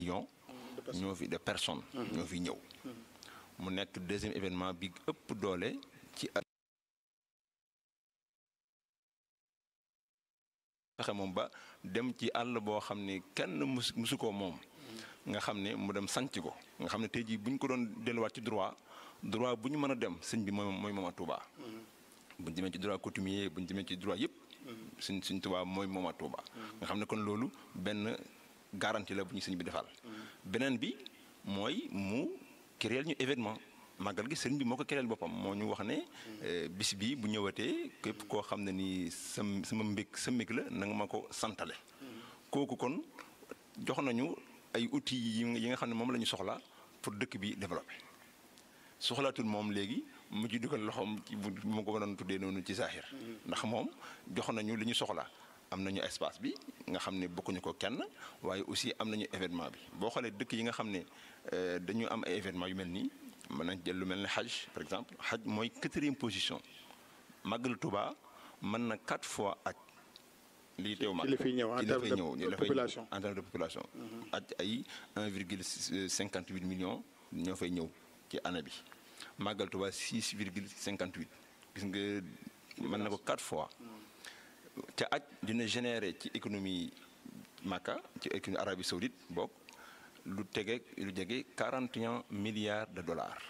millions ñoo fi de personnes ñoo fi ñëw mu nekk deuxième événement bi ëpp doole ci fexe moom ba dem ci àll boo xam ne kenn mus musu ko moom nga xam ne mu dem sanc ko nga xam ne tey jii bu ñu ko doon delluwaat ci droit droit bu ñu mën a dem sëñ bi mooy mooy mooma Touba bu ñu demee ci droit coutumier bu ñu demee ci droit yëpp suñ suñ Touba mooy mooma Touba nga xam ne kon loolu benn garantie la bu ñu sëñ bi defal beneen bi mooy mu créer ñu événement màggal gi sëriñ bi moo ko créer boppam moo ñu wax ne bis bi bu ñëwatee képp koo xam ne nii sa sama mbég sa mbég la na nga ma ko santale kooku kon jox nañu ay outils yi nga xam ne moom la ñu soxla pour dëkk bi développer soxlaatul moom léegi mu ci dugal loxoom ci bu ma ko doon tuddee noonu ci saaxir ndax moom jox nañu li ñu soxla am nañu espace bi nga xam ne bokkuñu ko kenn waaye aussi am nañu événement bi boo xoolee dëkk yi nga xam ne dañu am ay événement yu mel nii mën nañ jël lu mel ne xaj par exemple xaj mooy quatrième position màggal Touba mën na quatre fois aj lii teew mag ci la fiy ñëw en terme de population en terme de population aj ay 1 virgule 58 millions ñoo fay ñëw ci année bi màggal Touba 6 virgule 58 gis nga mën na ko quatre fois te aj dina générer ci économie Makka ci économie Arabie Saoudite bokk lu tege lu jege 41 milliards de dollars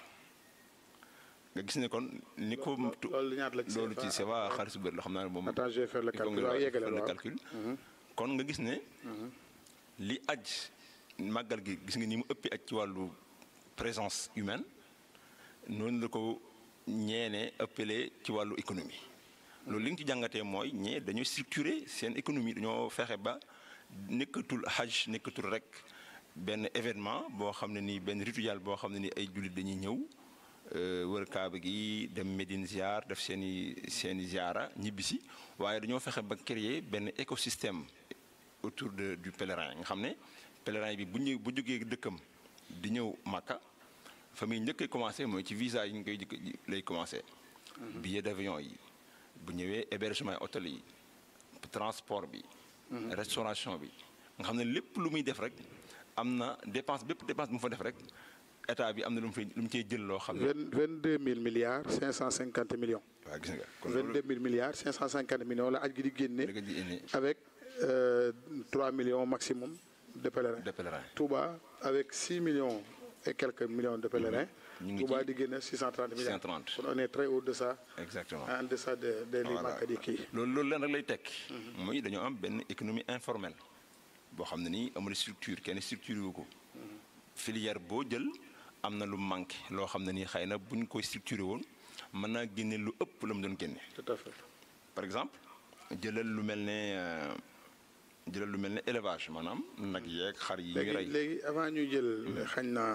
nga gis ne kon ni ko. loolu ñaata la ci loolu ci c'est va xaalis bu bëri la xam naa ne moom. attends je vais faire le calcul waaw yeggale le calcul. kon nga gis ne. li aj màggal gi gis nga ni mu ëppee aj ci wàllu présence humaine noonu la ko ñeene ëppalee ci wàllu économie. loolu li nga ci jàngatee mooy ñee dañoo structurer seen économie dañoo fexe ba nekkatul hajj nekkatul rek benn événement boo xam ne nii benn rituel boo xam ne nii ay jullit dañuy ñëw wër kaaba gi dem Médine ziar def seen i seen i ziara ñibbisi waaye dañoo fexe ba créer benn écosystème autour de du pèlerin nga xam ne pèlerin bi bu ñu bu jógee dëkkam di ñëw Makka fa muy njëkkee commencé mooy ci visa yi ñu koy lay commencé. billet d'avion yi. bu ñëwee hébergement hôtel yi transport bi. restauration bi nga xam ne lépp lu muy def rek am na dépense bépp dépense bu mu fa def rek état bi am na lu mu fay lu mu cee jël loo xam ne. vingt vingt deux mille milliards cinq cent cinquante millions. waaw gis nga kon vingt deux mille milliards cinq cent cinquante millions la aj gi di génne. la di génne avec trois millions maximum de pèlerins. de pèlerins. Touba avec six millions et quelques millions de pèlerins. ñu ngi Touba ci di génne 630 milliards. 630. kon on est très au-deçà. exactement en deçà de de li Voilà. Makka di kii. loolu loolu leen rek lay tekki. muy dañoo am benn économie informelle boo xam ne nii amul structure kenn structure wu ko. filière boo jël am na lu manqué loo xam ne nii xëy na bu ñu koy structuré woon mën naa génne lu ëpp la mu doon génne. tout à fait. par exemple jëlal lu mel ne euh, jëlal lu mel ne élevage maanaam nag yeeg xar yi ñuy léegi rey. léegi avant ñuy jël xañ na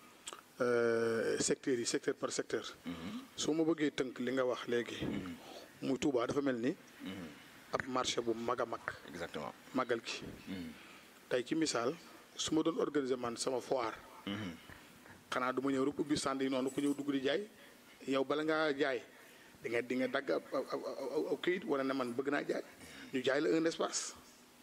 secteurs yi secteur par secteur. su ma bëggee tënk li nga wax léegi. muy Touba dafa mel ni. ab marché bu mag a mag. exactement. màggal gi. tey ci misaal su ma doon organiser man sama foire. xanaa du ma ñëw rek ubbi stand yi noonu ku ñëw dugg di jaay yow bala ngaa jaay di nga di nga dagg ab ab ab ab këyit wala ne man bëgg naa jaay ñu jaay la un espace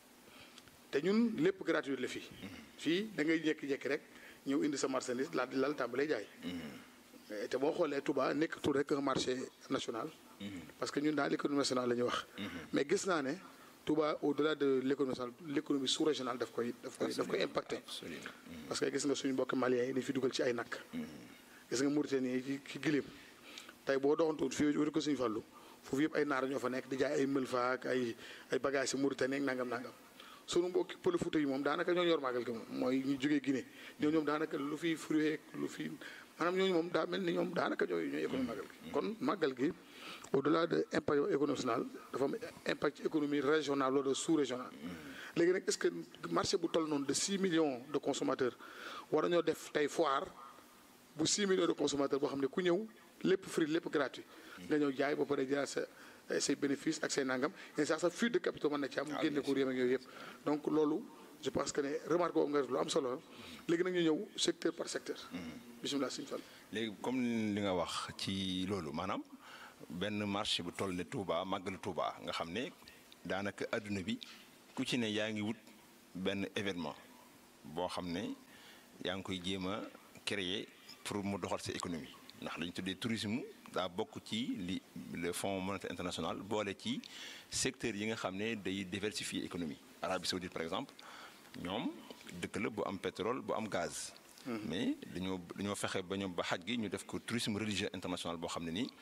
te ñun lépp gratuit la fii. fii da ngay jékki-jékki rek ñëw indi sa marchandise laa di lal tàmbalee jaay. te boo xoolee Touba nekkatul rek un marché national. parce que ñun dans l'économie nationale la ñuy wax. mais gis naa ne Touba au delà de l'économie nationale l'économie sous-régionale daf koy daf koy daf koy impacté. absolument. parce que gis nga suñu mbokki maliens yi dañ fi dugal ci ay nakk gis nga Mauritanie ci ci giléem tey boo doxantuwul fii wéru ko suñu fàllu foofu yëpp ay naar ñoo fa nekk di jaay ay mëlfa ak ay ay bagages yi Mauritanie ak nangam nangam suñu mbokki pël Fuuta yi moom daanaka ñoo yor màggal gi moom mooy ñu jógee Guinée ñoo ñoom daanaka lu fi fruit lu fi maanaam ñooñu moom daa mel ni ñoom daanaka ñooy ñooy économie màggal gi kon màggal gi au delà de impact économie nationale dafa am impact ci économie régionale wala sous-régionale léegi nag est-ce que marché bu toll noonu de 6 millions de consommateurs war nañoo def tey foire bu 6 millions de consommateurs boo xam ne ku ñëw lépp free lépp gratuit nga ñëw jaay ba pare jëlaat sa say bénéfices ak say nangam et ça sa fuite de capitaux mën na ci am génne ko réew ak yooyu yëpp donc loolu je pense que ne remarque boobu nga def lu am solo la léegi nag ñu ñëw secteur par secteur bisimilah suñu fal léegi comme li nga wax ci loolu maanaam benn marché bu toll ne Touba màggalu Touba nga xam ne daanaka adduna bi ku ci ne yaa ngi wut benn événement boo xam ne yaa ngi koy jéem a créer pour mu doxal sa économie ndax lañu tuddee tourisme daa bokk ci li le fonds monétaire international boole ci secteur yi nga xam ne day diversifier économie Arabie Saoudite par exemple ñoom dëkk la bu am pétrole bu am gaz mais dañoo dañoo fexe ba ñoom ba xaj gi ñu def ko tourisme religieux international boo xam ne nii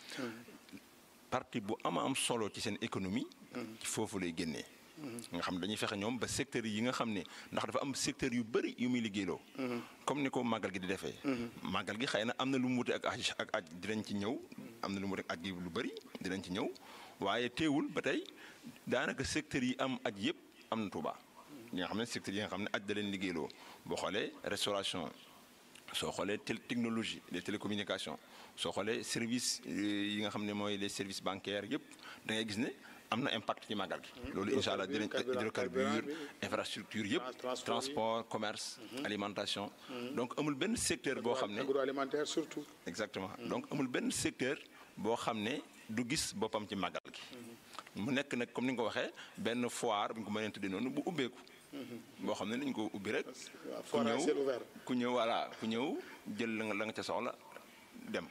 partie bu ama am solo ci seen économie ci foofu lay génnee nga xam ne dañuy fexe ñoom ba secteur yi nga xam ne ndax dafa am secteur yu bëri yu muy liggéeyloo comme ni ko màggal gi di defee màggal gi xëy na am na lu mu wute ak aj ak aj dinañ ci ñëw am na lu mu wute ak aj gi lu bëri dinañ ci ñëw waaye teewul ba tey daanaka secteur yi am aj yëpp am na Tuuba yi nga xam ne secteur yi nga xam ne aj da leen liggéeyloo boo xoolee restauration soo xoolee technologie les télécommunications soo xoolee service yi nga xam ne mooy les services bancaires yëpp da ngay gis ne am na impact ci màggal gi. loolu incha allah dinañ hydrocarbure infrastructure yëpp. transport commerce. alimentation. donc amul benn secteur boo xam ne. agroalimentaire surtout. exactement donc amul benn secteur boo xam ne du gis boppam ci màggal gi. mu nekk nag comme ni nga ko waxee benn foire bu ñu ko mënee tuddee noonu bu ubbeeku. boo xam ne dañu ko ubbi rek. ku ñëw ku ñëw voilà ku ñëw jël la nga la nga ca soxla dem.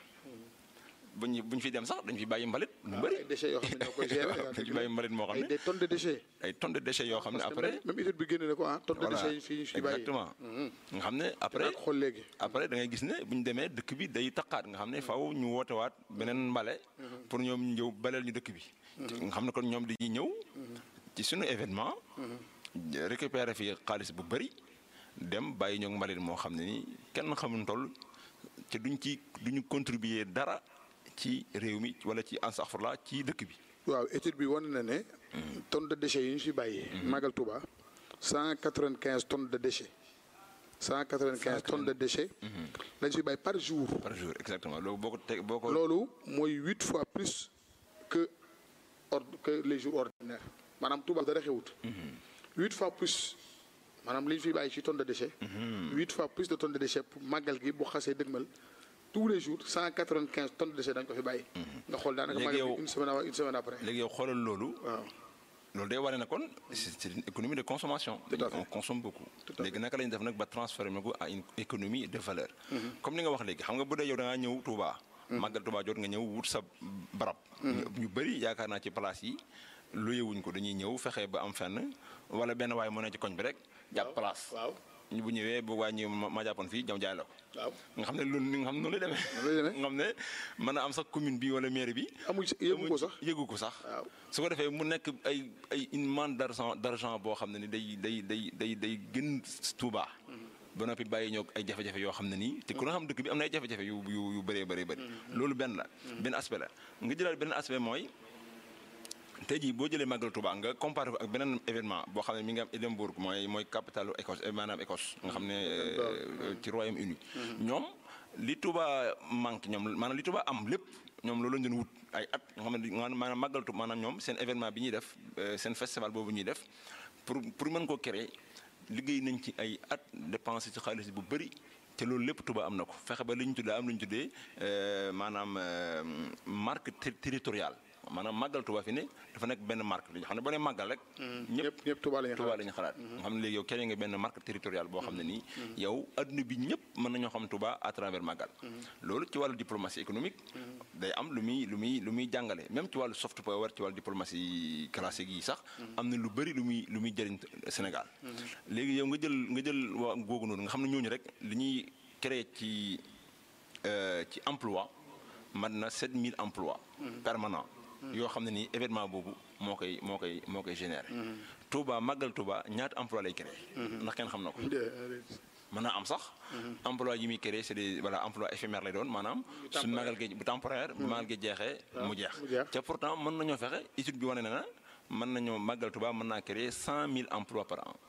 bu ñu bu ñu fi dem sax dañu fi bàyyi mbalit. lu bëri ay déchets yoo xam ne ñoo koy gérer. dañu fi bàyyi mbalit moo xam ne ay des tonnes de déchets. ay tonnes de déchets yoo xam ne après. même étude bi génne na ko ah tonnes de déchets yi fii ñu fi bàyyi. exactement nga xam ne après xool léegi. après da ngay gis ne bu ñu demee dëkk bi day taqaat nga xam ne faaw ñu wootewaat beneen mbale. pour ñoom ñëw baleel ñu dëkk bi. nga xam ne kon ñoom dañuy ñëw. ci suñu événement. récupérer fi xaalis bu bëri. dem bàyyi ñoog mbalit moo xam ne ni kenn xamul toll te duñ ci duñu contribuer dara. ci réew mi wala ci ansaxfurla ci dëkk bi. waaw étude bi wane na ne. tonne de déchets yi ñu fi bàyyee. Magal Touba cent quatre-vingt-quinze tonnes de déchets. cent quatre-vingt-quinze tonnes de déchets. lañ fi bàyyi par jour. par jour exactement loolu boo ko teg boo ko. loolu mooy huit fois plus que ordre que les jours ordinaires maanaam Touba dara xewut. huit fois plus maanaam li ñu fi bàyyi ci tonnes de déchets. huit fois plus de tonnes de déchets pour màggal gi bu xasee dëgmal. tous les jours cent quatre-vingt-quinze tonnes de déchets dañ ko fi bàyyi. nga xool daanaka léegi yow une semaine avant une semaine après. léegi yow xoolal loolu. waaw loolu day wane ne kon c'est une économie de consommation. Tout à fait. on consomme beaucoup. Tout à fait. léegi naka la ñuy def nag ba transformer ko à une économie de valeur. comme ni nga wax léegi xam nga bu dee yow da ngaa ñëw Touba. màggal Touba jot nga ñëw wut sa barab. ñu ñu bëri yaakaar naa ci place yi luyee wuñ ko dañuy ñëw fexe ba am fenn wala benn waay mën na ci koñ bi rek. jàpp place waaw ñu bu ñëwee bu waa ñëw ma ma jàppoon fii jam jaay la ko. waaw. nga xam ne loolu nga xam ne noonu lay demee. Noonu lay demee. nga xam ne mën na am sax commune bi wala mairie bi. amuñ si yëgu ko sax. yëgu ko sax. waaw. su ko defee mu nekk ay ay une manne d'argent d'argent boo xam ne ni day day day day day gën Touba. ba noppi bàyyi ñoo ay jafe-jafe yoo xam ne nii te ku nga xam dëkk bi am na ay jafe-jafe yu yu yu bëree bëree bëri. loolu benn la benn aspect la nga jëlaat benn aspect mooy. tey jii boo jëlee màggal Touba nga comparé ko ak beneen événement boo xam ne mi ngi am Édimbourg mooy mooy capitalu Écosse eh, maanaam Écosse nga xam ne euh, ci Royaume-Uni ñoom li Touba manque ñoom maanaam li Touba am lépp ñoom loolu lañ doon wut ay at nga xam ne maanaam maanaam màggal Touba maanaam ñoom seen événement bi ñuy def euh, seen festival boobu ñuy def pour pour mën koo créer liggéey nañ ci ay at dépensé ci xaalis bu bëri te loolu lépp Touba am na ko fexe ba li ñu tuddee am lu ñu tuddee euh, maanaam euh, marque ter- territoriale maanaam màggal Touba fi ne dafa nekk benn marque li xam ne boo nee màggal rek. ñëpp ñëpp Touba la ñu Touba xalaat. la ñu xalaat. nga xam ne léegi yow keneen nga benn marque territoriale boo xam ne nii. yow adduna bi ñëpp mën nañoo xam Touba à travers màggal. loolu ci wàllu diplomatie économique. day am lu muy lu muy lu muy jàngale même ci wàllu soft power ci wàllu diplomatie classique yi sax. am na lu bëri lu muy lu muy jëriñ Sénégal. léegi yow nga jël nga jël waa googu noonu nga xam ne ñooñu rek li ñuy créer ci euh, ci emploi mat na 7000 emplois permanents. yoo xam ne nii événement boobu moo koy moo koy moo koy généré. Touba màggal Touba ñaata emploi lay créé. ndax kenn xam na ko. mën naa am sax. emploi yi muy créé c'est des voilà emploi éphémère lay doon maanaam. su màggal gi bu temporaire. bu màggal gi jeexee mu jeex. mu jeex. te pourtant mën nañoo fexe étude bi wane na na mën nañoo màggal Touba mën naa créer 100000 emplois par an.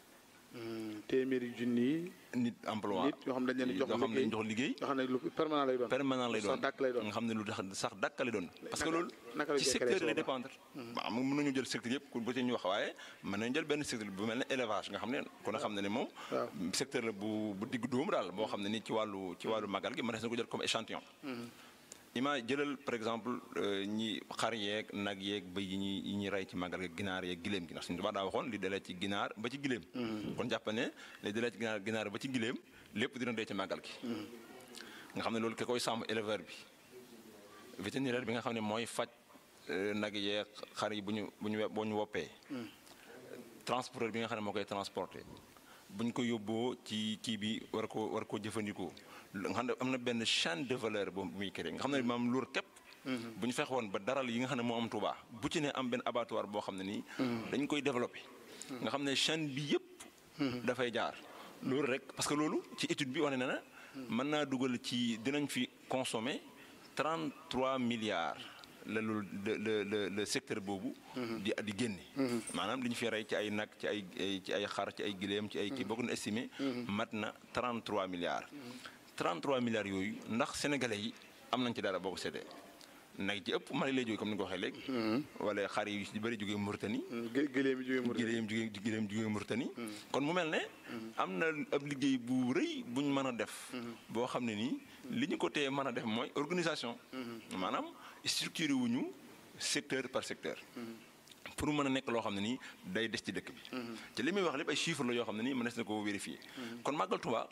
téeméeri junni nit emploi nit yoo xam ne dañ leen di jox yoo xam ne dañ jox liggéey. yoo xam ne lu permanent lay doon. permanent lay doon sax dàkk lay doon. nga xam ne lu tax sax dàkk lay doon. parce que naka- loolu naka la ci ñuy secteur créer lay soo dépendre. waaw xam nga mën nañu jël secteur yëpp ku ba ci ñu wax waaye mën nañu jël benn secteur bu mel ne élevage nga xam ne kon a xam ne ne moom. waaw. secteur la bu bu digg dóomu daal boo xam ne ni ci wàllu ci wàllu magal gi mën na ko jël comme échantillon. ima jëlal par exemple ñi xar yeeg nag yeeg bëy yi ñuy yi ñuy rey ci màggal gi ginaar yeeg giléem gi ndax suñu tubaab daa waxoon li dalee ci ginaar ba ci giléem kon jàpp ne li dalee ci ginaar ginaar ba ci giléem lépp dina dee ci màggal gi nga xam ne loolu ki koy sàmm éleveur bi vétérinaire bi nga xam ne mooy faj nag yeeg xar yi bu ñu bu ñu boo ñu woppee transporteur bi nga xam ne moo koy transporté bu ñu ko yóbboo ci kii bi war ko war koo jëfandikoo nga xam ne am na benn chaîne de valeur bu muy créé nga xam ne maam loolu képp bu ñu fexe woon ba daral yi nga xam ne moo am Touba bu ci ne am benn abattoir boo xam ne nii dañ koy développé nga xam ne chaîne bi yëpp dafay jaar loolu rek parce que loolu ci étude bi wane na na mën naa dugal ci dinañ fi consommer 33 milliards la loolu le le le secteur boobu. di di génne. maanaam li ñu fi rey ci ay nag ci ay ci ay xar ci ay gileem ci ay kii boo ko estimé. mat na 33 milliards. 33 milliards yooyu ndax sénégalais yi am nañ ci dara boo ko séddee nag ci ëpp Mali lay jógee comme ni nga ko waxee léegi. wala xar yi yu bëri jógee Mauritanie. gileem yi jógee Mauritanie gileem jógee gileem jógee Mauritanie. kon mu mel ne. am na ab liggéey bu rëy bu ñu mën a def. boo xam ne nii li ñu ko téye mën a def mooy organisation. maanaam. structuré wuñu secteur par secteur pour mën a nekk loo xam ne nii day des ci dëkk bi te li muy wax lépp ay chiffres la yoo xam ne nii mënees na ko vérifier kon màggal Tuubaa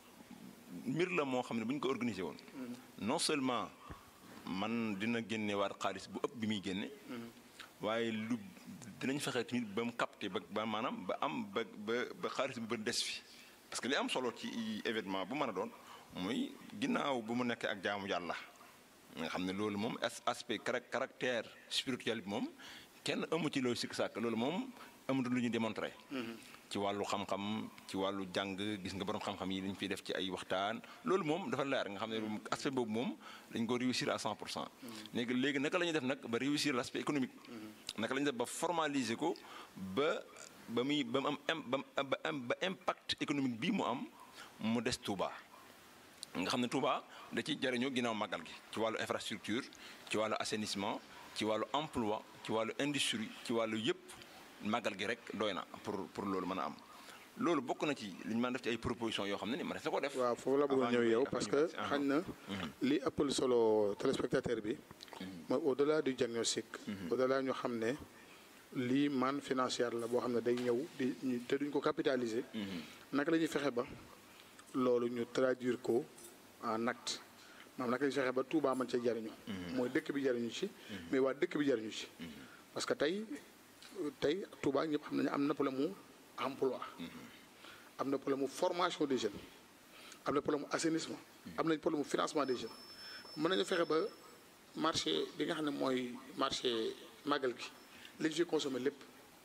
mbir la moo xam ne bu ñu ko organisé woon non seulement man dina génne waat xaalis bu ëpp bi muy génne waaye lu dinañ fexe tamit ba mu capté ba ba maanaam ba am ba ba ba xaalis bu ba des fi parce que li am solo ci événement bu mën a doon mooy ginnaaw bu mu nekkee ak jaamu yàlla nga xam ne loolu moom aspect caractère spirituel bi moom kenn amu ci loolu sikk sàkk loolu moom amatul lu ñu démontré. ci wàllu xam-xam ci wàllu jàng gis nga borom xam-xam yi dañ fiy def ci ay waxtaan loolu moom dafa leer nga xam ne aspect boobu moom dañ ko réussir à 100 pour cent. léegi léegi naka la ñuy def nag ba réussir l' aspect économique. naka la ñuy def ba formaliser ko ba ba muy ba mu am ba ba impact économique bii mu am mu des Touba. nga xam ne Touba da ciy jariñoo ginnaaw màggal gi ci wàllu infrastructure ci wàllu assainissement ci wàllu emploi ci wàllu industrie ci wàllu yëpp màggal gi rek doy na pour pour loolu mën a am loolu bokk na ci li ñu mën def ci ay propositions yoo xam ne ni ma sa ko def. waaw foofu la bëggoon ñëw yow parce que xañ na li ëppal solo téléspectateur bi mooy au delà du diagnostic au delà ñu xam ne lii manne financière la boo xam ne day ñëw di te duñ ko capitaliser naka la ñuy fexe ba loolu ñu traduire ko en acte maanaam naka la ñuy fexe ba Touba mën cee jariñu mooy dëkk bi jariñu ci mais waa dëkk bi jariñu ci parce que tey tey Touba ñëpp xam nañu am na problème mu emploi am na problème mu formation des jeunes am na problème mu assainissement am nañ problème mu financement des jeunes mën nañu fexe ba marché bi nga xam ne mooy marché màggal gi li ñu fi consommé lépp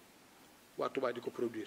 waa Touba di ko produire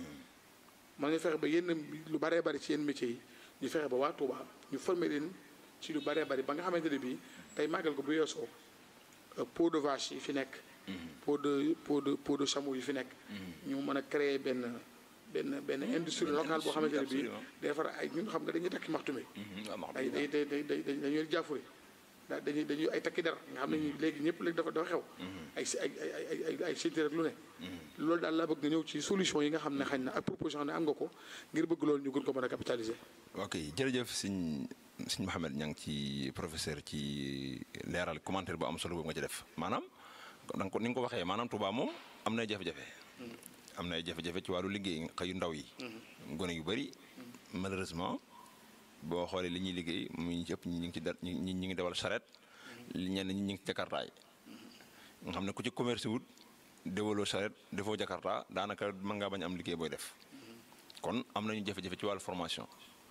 mën nañu fexe ba yenn lu baree bari ci yenn métiers yi ñu fexe ba waa Touba ñu former leen ci lu baree bari ba nga xamante ne bii tey màggal ko bu yeesoo peau de vache yi fi nekk peau de peau de peau de chameau yi fi nekk ñu mën a créer benn benn benn industrie locale boo xamante ne bii day defar ay ñun xam nga dañuy takki maxtume day day day day day dañuy jaafure daa dañuy dañuy ay takki dara nga xam ne léegi ñëpp léegi dafa dafa xew ay ay ay ay ay cité rek lu ne loolu daal laa bëgg nga ñëw ci solution yi nga xam ne xañ na ak proposition ne am nga ko ngir bëgg loolu ñu gën ko mën a capitaliser ok jërëjëf sëñ sëñ Mouhamed ña ngi ci professeur ci leeral commentaire bu am solo boobu nga ci def maanaam danga ko ni nga ko waxee maanaam Touba moom am na jafe-jafe am na ay jafe-jafe ci wàllu liggéey xëyu ndaw yi gone yu bëri malheureusement boo xoolee li ñuy liggéey muy ëpp ñi ngi ci da ñi ñi ngi dawal charrette ñenn ñi ñi ngi ci jakartaay nga xam ne ku ci commerce wut déwaloo charrette defoo jakarta daanaka mën ngaa bañ am liggéey booy def kon am nañu jafe-jafe ci wàllu formation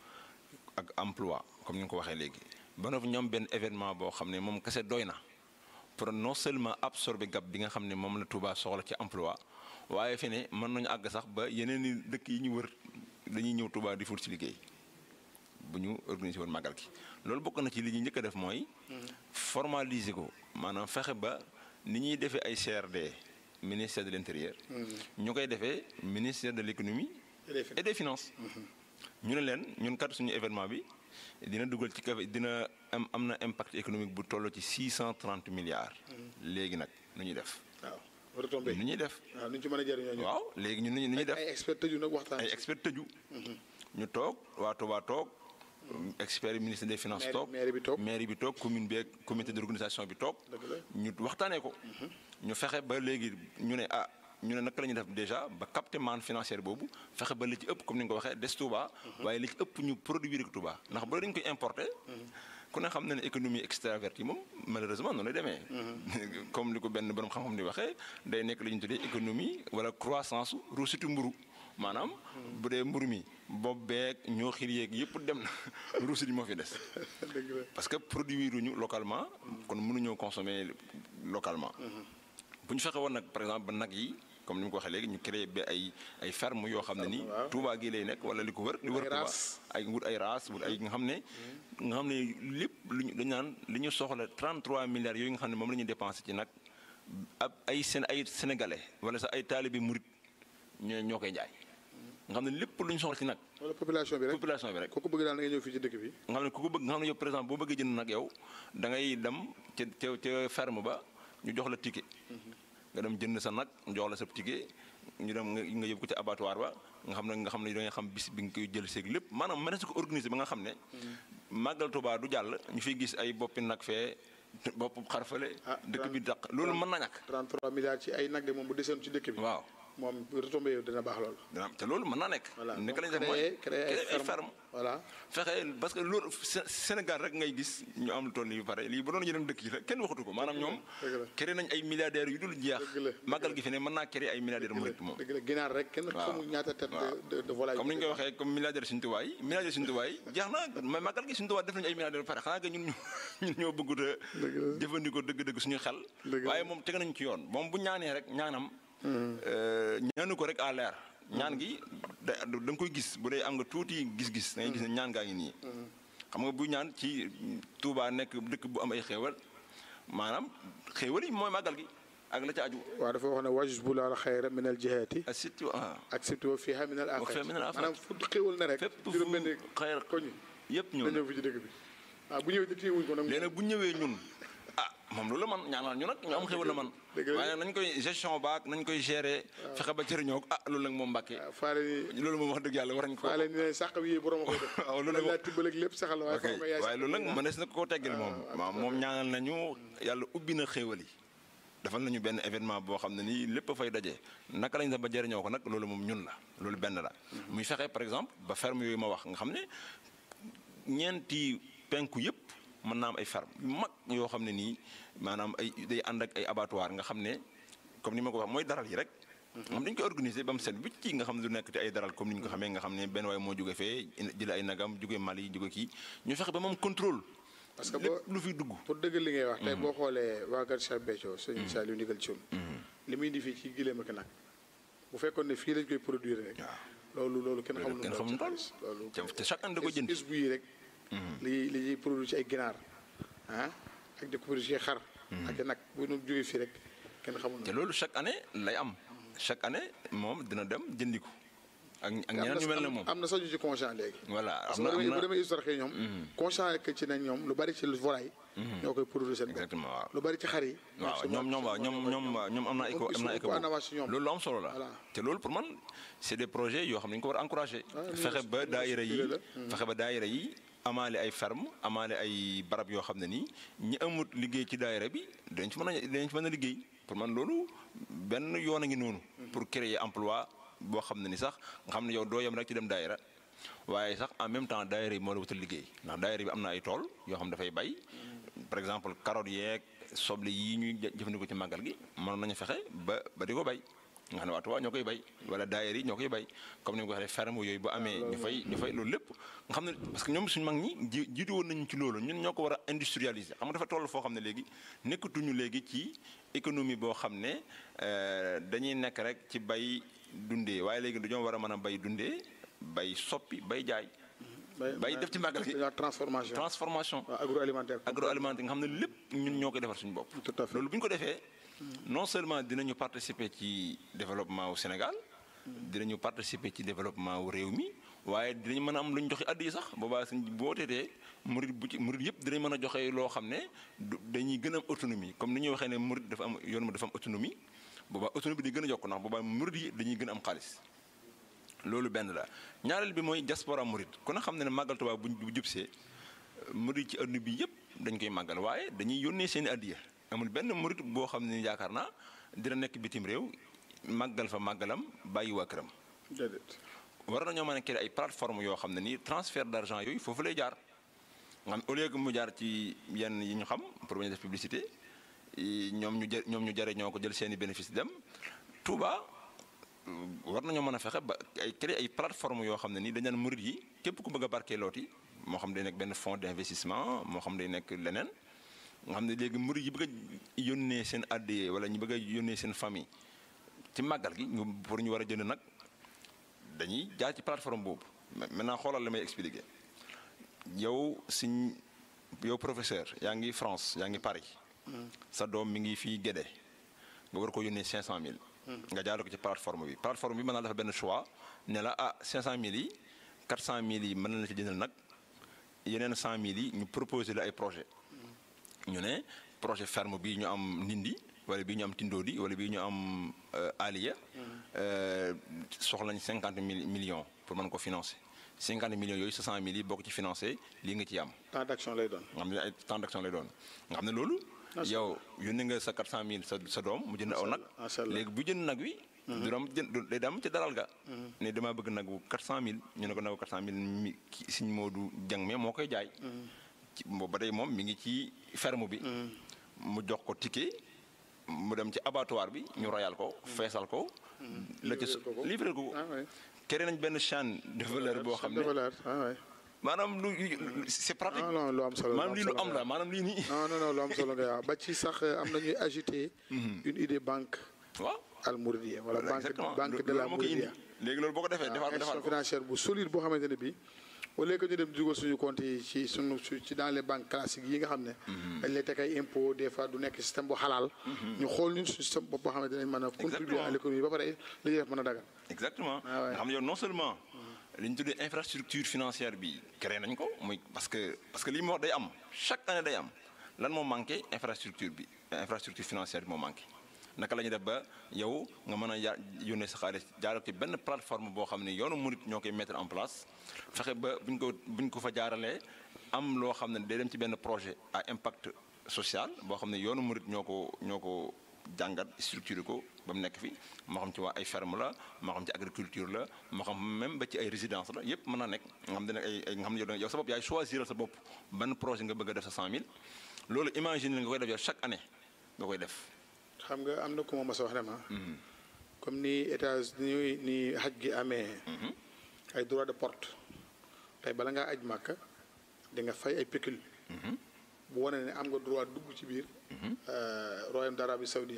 ak emploi comme ni nga ko waxee léegi ba noppi ñoom benn événement boo xam ne moom kese doy na pour non seulement absorber gap bi nga xam ne moom la Touba soxla ci emploi waaye fi ne mën nañu àgg sax ba yeneen i dëkk yi ñu wër dañuy ñëw Touba di fut ci liggéey bu ñu organiser woon màggal gi loolu bokk na ci li ñuy njëkk a def mooy formaliser ko maanaam fexe ba ni ñuy defee ay CRD ministère de l'intérieur ñu koy defee ministère de l'économie et des finances ñu ne leen ñun kat suñu événement bi dina dugal ci kafe dina am am na impact économique bu toll ci 630 milliards léegi nag nu ñuy def waaw retombé nu ñuy def waaw nu ñu ci mën a jëriñoo waaw léegi ñun nu ñuy def ay expert tëju nag waxtaan ay expert tëju ñu toog waa Touba toog experts ministre des finances Maire- toog maire bi toog. maire bi toog commune bi ak comité d'organisation bi toog Dëgg la. ñu waxtaanee ko ñu fexe ba léegi ñu ne ah ñu ne naka la ñuy def déjà ba capter manne financière boobu fexe ba li ci ëpp comme ni nga ko waxee des Touba waaye li ci ëpp ñu produire ko Touba ndax ba dañ koy importer ku ne xam na ne économie extravertie moom malheureusement noonu lay demee comme li ko benn borom xam-xam di waxee day nekk li ñu tuddee économie wala croissance ruusitu mburu maanaam bu dee mburu mi bopp beeg ñoo xir yeeg yëpp dem na ruusit yi moo fi des dëgg la parce que produire ñu localement kon mënuñoo consommer localement bu ñu fexe woon nag par exemple ba nag yi comme ni ma ko waxee léegi ñu créé ba ay ay ferme yoo xam ne nii waaw. Touba gi lay nekk wala li ko wër li wër Ay Touba races. ay wut ay races wut ay nga xam ne nga xam ne lépp lu ñu dañu naan li ñu soxla 33 milliards yooyu nga xam ne moom la ñuy dépensé ci nag ab ay seen ay sénégalais wala sax ay taalibe murit ñoo ñoo koy jaay nga xam ne lépp lu ñu soxla ci nag wala population bi rek population bi rek kooku bëgg daal da nga ñëw fii ci dëkk bi nga xam ne ku ko bëgg nga xam ne yow par exemple boo bëggee jënd nag yow da ngay dem ca ca ca ferme ba ñu jox la ticket nga dem jënd sa nag ñu jox la sa ticket ñu dem nga nga yóbbu ko ci abattoir ba nga xam ne nga xam ne da ngay xam bis bi nga koy jël seeg lépp maanaam mën na si ko organiser ba nga xam ne màggal Tuubaa du jàll ñu fiy gis ay boppi nag fee bopp xarfale Ah, dëkk bi daq loolu mën na ñàkk 33 milliards ci ay nag de moom bu desoon ci dëkk bi waaw moom retombé yow dina baax lool dina te loolu mën naa nekk voilà nekk lañ def créer mooy créer ay ferme voilà fexe parce que loolu Sé- Sénégal rek ngay gis ñu am lu toll nii yu pare lii ba doon yeneen dëkk yi la kenn waxatu ko maanaam ñoom dëgg la. créé nañ ay milliardaires yu dul jeex Dëgg la, dëgg màggal gi fi ne mën naa créé ay milliardaires murit moom dëgg la ginaar rek kenn waaw xamul ñaata tête waaw. de de de volaille comme ni ñu koy waxee comme milliardaire suñu tubaay yi milliardaire suñu tubaay yi jeex na mais màggal gi suñu tubaay def nañu ay milliardaires ba pare xanaa que ñun ñu ñun ñoo bëggut a Dëgg la. jëfandikoo dëgg-dëgg suñu xel Dëgg la. waaye moom teg nañu ci yoon moom bu ñaanee rek ñaanam euh, ñaanu ko rek à l'air ñaan gi da da nga koy gis bu dee am nga tuuti gis-gis da ngay gis ne ñaan gaa ngi nii xam nga bu ñaan ci Touba nekk dëkk bu am ay xéewal maanaam xéewal yi mooy màggal gi ak la ca aju waaw dafa wax ne wajus bu laal xayra min al jihaati ak surtout ah ak surtout fiha min al Wa fiha afat min al afat. maanaam fu xéwal na rek fépp fu juróom benn xayr koñ yëpp ñëw na na ñëw fi ci dëkk bi waaw bu ñëwee téye wuñ ko nag léegi nag bu ñëwee ñun ah moom loolu la man ñaanal ñu nag ñu am xéwal la man dëgg la. waaye nag nañ koy gestion baak nañ koy gérer fexe ba jëriñoo ko ah loolu nag moom mbàkkee waaw faale ni loolu moom wax dëgg yàlla war nañ ko faale ni ne sàq bi yee borom a koy def waaw loolu loolu la laa tibbal ak lépp saxal waaye ok foog nga yaay waaye sax. loolu nag mënees na ko teggil moom waaw moom ñaanal nañu yàlla ubbi na xéewal yi defal nañu benn événement boo xam ne nii lépp a fay daje naka lañ def ba jëriñoo ko nag loolu moom ñun la loolu benn la muy fexe par exemple ba ferme yooyu ma wax nga xam ne ñeenti penku yëpp mën naa am ay ferme yu mag yoo xam ne nii maanaam ay day ànd ak ay abattoir nga xam ne comme ni ma ko wax mooy daral yi rek moom dañ koy organiser ba mu set bi ci nga xam ne du nekk te ay daral comme ni ñu ko xamee nga xam ne benn waay moo jóge fee jële ay nagam jóge Mali jóge kii ñu fexe ba moom contrôle parce que boo lépp lu fi dugg pour dëgg li ngay wax tey boo xoolee waa Kër Cheikh Béthio sëñ Saliou ndigal ci li muy indi fii ci gileem ak nag bu fekkoon ne fii lañ koy produire rek loolu loolu kenn xamul kenn nu mu xamul doon toll ci xaalis. loolu te te chaque année da ko jënd is bu yi rek li li ñuy produire ci ay ginaar ah ak di ko produire ci xar ak nag bu ñu jógee fii rek kenn xamul te nu loolu chaque année lay am chaque année moom dina dem jëndi ko ak ak am ñeneen ñu mel ne na moom am na sax ñu ci conscient léegi voilà parce am que na bu am demee bu na demee histoire xëy ñoom conscient que ci nañ ñoom lu bari ci volaille ñoo koy produire seen bopp exactement waaw lu bari ci xar yi waaw seen ñoom ñoom bopp- waaw ñoom seen ñoom bopp- ñoom am na éco ils am na sont éco en avance ci ñoom. loolu lu am solo la Voilà. te loolu pour man c'est des projets yoo xam ne ñu ko war a encourager ñu fexe ngi ba ñu ngi daayira yi structuré fexe ba daayira yi amaale ay ferme amaale ay barab yoo xam ne nii ñi amut liggéey ci daayira bi dañ ci mën a dañ ci mën a liggéey pour man loolu benn yoon a ngi noonu pour créer emploi boo xam ne ni sax nga xam ne yow doo yem rek ci dem daayira waaye sax en même temps daayira yi moo la wutal liggéey ndax daayira bi am na ay tool yoo xam dafay bay par exemple carottes yeeg soble yii ñuy jë- jëfandikoo ci màggal gi mën nañu fexe ba ba di ko bay nga xam ne waa Tuubaa ñoo koy bay wala daayira yi ñoo koy bay comme ni nga ko waxee ferme yooyu bu amee ñu fay ñu fay loolu lépp nga xam ne parce que ñoom suñu mag ñi ji jiitu woon nañu ci loolu ñun ñoo ko war a industrialiser xam nga dafa toll foo xam ne léegi nekkatuñu léegi ci économie boo xam ne euh, dañuy nekk rek ci bay dundee waaye léegi dañoo war a mën a bay dundee bay soppi bay jaay bay def ci màggal gi la transformation transformation waaw agroalimentaire agroalimentaire nga xam ne lépp ñun ñoo koy defar suñu bopp. Tout à fait. loolu bu ñu ko defee non seulement dinañu participer ci développement wu Sénégal dinañu participer ci développement wu réew mi waaye dinañ mën a am lu ñu joxe addi yi sax boobaa suñ boo teetee murid bu ci murid yëpp dinañ mën a joxe loo xam ne du dañuy gën a am autonomie comme ni ñuy waxee ne murid dafa am yoon mu dafa am autonomie boobaa autonomie di gën a yokk ndax boobaa murid yi dañuy gën a am xaalis loolu benn la ñaareel bi mooy diaspora murit ku ne xam ne ne màggal Tuubaa bu bu jubsee murit ci adduna bi yëpp dañ koy màggal waaye dañuy yónnee seen i addiya amul benn murit boo xam ne yaakaar naa dina nekk bitim réew màggal fa màggalam bàyyi waa këram. déedéet. war nañoo mën a créer ay plateforme yoo xam ne nii transfert d'argent yooyu foofu lay jaar nga xam au lieu que mu jaar ci yenn yi ñu xam pour bañ a def publicité ñoom ñu jë ñoom ñu jare ñoo ko jël seen i bénéfice dem Touba war nañoo mën a fexe ba ay créer ay plateforme yoo xam ne nii dañ naan murit yi képp ku bëgg a barkeelooti moo xam day nekk benn fonds d'investissement moo xam day nekk leneen nga xam ne léegi murit yi bëgg a yónnee seen addiya wala ñu bëgg a yónnee seen famille ci màggal gi ñu pour ñu war a jënd nag dañuy jaar ci plateforme boobu maintenant xoolal la may expliquer yow siñ yow professeur yaa ngi France yaa ngi Paris sa doom mi ngi fii Guédé nga war ko yónnee 500000. nga jaarale ko ci plateforme bi plateforme bi mën naa dafa benn choix ne la ah 500000 yi 400000 yi mën na la ci jëndal nag yeneen 100000 yi ñu proposé la ay projet ñu ne projet ferme bii ñu am Ndindi wala bii ñu am Tindodi wala bii ñu am Aliya soxla nañ 50 mille millions pour mën ko financer 50 millions yooyu 600 mille yi boo ko ci financé lii nga ci am. temps d'action lay doon. nga xam ne ay temps d'action lay doon nga xam ne loolu. yow yónnee nga sa 400 mille sa sa doom mu jënd aw nag. léegi bu jënd nag wi. du doon jënd day dem ci daral ga. ne damaa bëgg nagu 400000 ñu ne ko nagu 400000 mi Sëñ Moodu Jang me moo koy jaay. ci boobu ba tey moom mi ngi ci ferme bi. mu jox ko ticket mu dem ci abattoir bi ñu royal ko feesal ko. la ci livré ko créé nañ benn chaîne de valeur boo xam ne maanaam lu c'est pratique. non non lu am solo maanaam lii lu am la maanaam lii nii. non non non lu am solo nga ba ci sax am na ñuy agiter. une idée banque. waaw al Mouridiya wala banque banque de la Mouridiya. léegi loolu boo ko defee defaat institution financière bu solide boo xamante ne bii. au lieu que ñu dem dugal suñu compte yi ci suñu ci dans les banques classiques yi nga xam ne. dañ lay teg ay impôts des fois du nekk système bu xalaal. ñu xool ñun suñu système bopp boo xamante ne mën a. contribuer à l'économie ba pare li ñuy def mën a dagal. exactement nga xam ne yow non seulement. li ñu tuddee infrastructure financière bi créé nañ ko muy parce que parce que lii moo wax day am chaque année day am lan moo manqué infrastructure bi infrastructure financière bi moo manqué. naka la ñuy def ba yow nga mën a ya yónnee sa xaalis jaarale ci benn plateforme boo xam ne yoonu murit ñoo koy mettre en place fexe ba buñ ko buñ ko fa jaaralee am loo xam ne day dem ci benn projet à impact social boo xam ne yoonu murit ñoo ko ñoo ko jàngat structuré ko ba mu nekk fi moo xam ci waa ay ferme la moo xam ci agriculture la moo xam même ba ci ay résidence la yépp mën naa nekk nga xam ne ay ay nga xam ne yow yow sa bopp yaay choisir sa bopp ban projet nga bëgg a def sa 100000 loolu imagine nga koy def yow chaque année nga koy def. xam nga am na ku ma mas a wax ne ma comme ni états ni ni xaj gi amee ay droit de porte tey bala ngaa aj màkka di nga fay ay pécule bu wane ne am nga droit dugg ci biir royaume d'Arabie Saoudia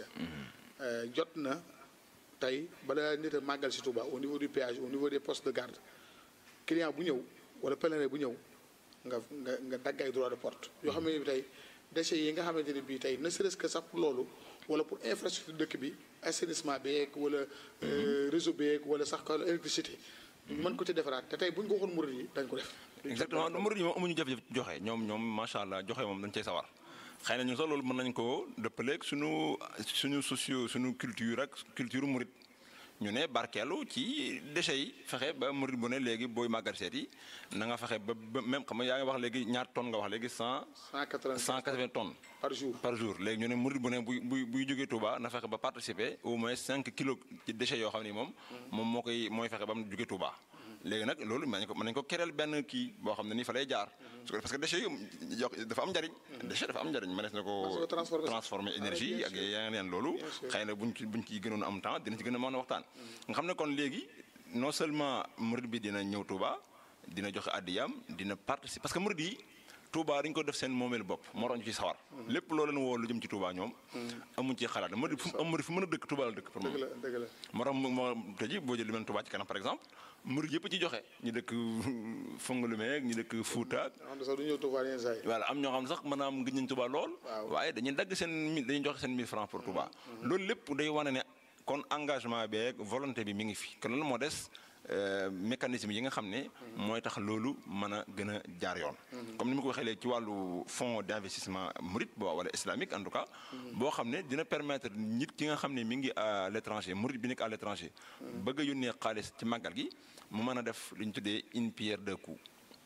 jot na tey bala nit a màggal si Touba au niveau du péage au niveau des postes de garde client bu ñëw wala pèlerin bu ñëw nga nga nga dagg ay droit de porte yoo xam ne bi tey déchets yi nga xamante ne bii tey ne serait-ce que sax pour loolu wala pour infrastructure dëkk bi assainissement beeg wala réseau beeg wala sax ko électricité mën ko ci defaraat te tey bu ñu ko waxoon murid yi dañ ko def exactement murid yi moom amuñu jafe-jafe joxe ñoom ñoom macha allah joxe moom dañ cey sawar xëy na ñun sax loolu mën nañ ko dëppaleeg suñu suñu socio suñu culture ak culture murid ñu ne barkeelu ci déchets yi fexe ba murid bu ne léegi booy màggal seet yi na nga fexe ba ba même xam nga yaa ngi wax léegi ñaar tonnes nga wax léegi cent. cent quatre-vingts cent quatre-vingts tonnes. par jour par jour léegi ñu ne murid bu ne buy buy buy jógee Touba na fexe ba participer au moins cinq kilos ci déchets yoo xam ni moom. moom moo koy mooy fexe ba mu jógee Touba. léegi nag loolu mën nañu ko mën nañu ko kereel benn kii boo xam ne nii fa lay jaar. parce que déchets yi dafa am njariñ. déchet dafa am njariñ mënees na ko. transformer énergie ak yeneen loolu. xëy na buñ ci buñ ci gënoon am temps dina ci gën a mën a waxtaan. nga xam ne kon léegi non seulement murid bi dina ñëw Touba dina joxe àddiyam dina participer parce que murid yi Touba dañu ko def seen moomeel bopp moo tax ñu ci sawar. lépp loo leen woo lu jëm ci Touba ñoom. amuñ ci xalaat murid fu murid fu mën a dëkk Touba la dëkk. pour moom dëgg la dëgg la. moo tax moo tey jii boo jël lu mel Touba ci kanam par exemple murid yëpp ci joxe ñu dëkk Fongolimé ñu dëkk Fouta. xam sax du ñëw Touba yenn saa yi. voilà am ñoo xam ne sax maanaam gëj nañ Touba lool. waaye dañuy dagg seen mille dañuy joxe seen 1000 francs pour Touba. loolu lépp day wane ne kon engagement beeg volonté bi mi ngi fi kon loolu moo des mécanisme yi nga xam ne mooy tax loolu mën a gën a jaar yoon comme ni ma ko waxee léegi ci wàllu fonds d'investissement murit bo wala islamique en tout cas boo xam ne dina permettre nit ki nga xam ne mi ngi à l'étranger murit bi nekk à l'étranger bëgg a yónnee xaalis ci màggal gi mu mën a def li ñu tuddee une pierre deux coups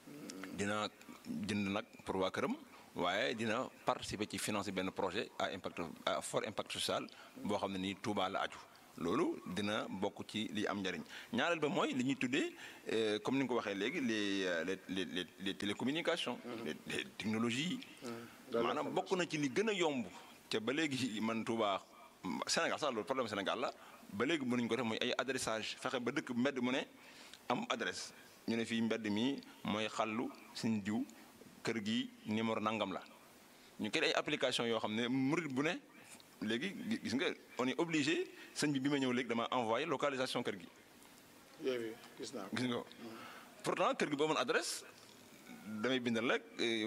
dina jënd nag pour waa këram waaye dina participer ci financer benn projet à impact à fort impact social boo xam ne nii Touba la aju loolu dina bokk ci li am njariñ ñaareel ba mooy li ñuy tuddee comme ni nga ko waxee léegi les les les les télécommunications. les les technologies. maanaam bokk na ci li gën a yomb te ba léegi man Touba Sénégal sax loolu problème Sénégal la ba léegi mënuñ ko def mooy ay adressage fexe ba dëkk mbedd mu ne am adresse ñu ne fii mbedd mi mooy xàllu suñ diw kër gi numéro nangam la ñu kër ay application yoo xam ne murid bu ne. léegi gis nga on est obligé sëñ bi bi ma ñëw léegi dama envoyé localisation kër gi. yooyu gis naa gis nga pourtant kër gi boo mën adresse damay bindal rek